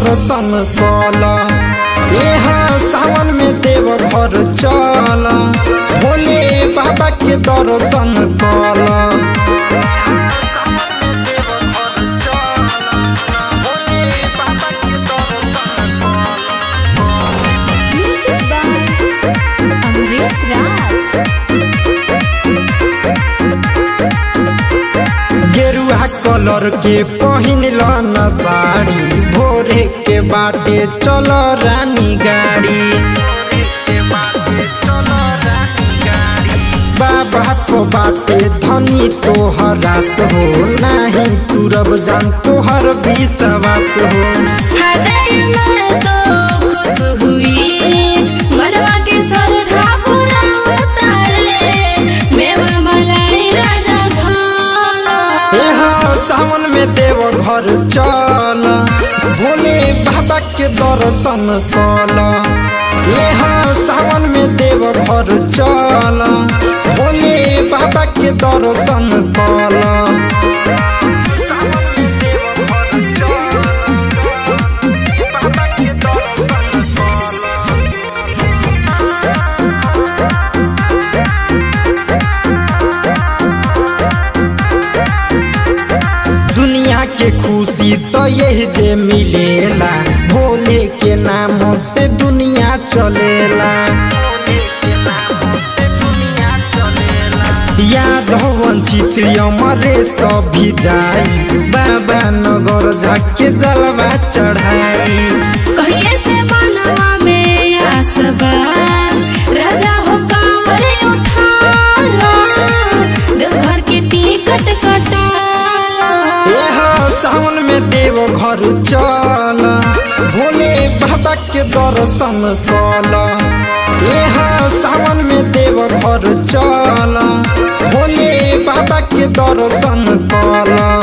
दर्शन कल यहाँ सावन में देव घर चल भोले बाबा के दर्शन कल Music by Amresh Raj. गेरुआ कलर के पहिन न साड़ी भोरे के बाटे चल रानी गाड़ी बाबा को बाटे धनी तोहरास हो नाही तुरब जान तोहर विश्वास हो हृदय में तो खुश हुई मरवा के श्रद्धा पूरा उतारे मेवा मलाई राजा खाना यहाँ सावन में देव घर चल भोले बाबा के दर्शन कल यहाँ सावन में देव घर चल भोले बाबा के दर्शन कल दुनिया के खुशी तो यही जे मिलेला भोले के नाम से दुनिया चलेला याद हो वंचित अमरे सभी जाई बाबा नगर जाके जलवा चढ़ाई कहिए से मनवा में आसबा राजा हो कांवरे उठाला देवघर के टिकट कटाला यहाँ सावन में देव घर चल भोले बाबा के दर्शन कल यहाँ सावन में देव घर चल भोले बाबा के दर्शन कल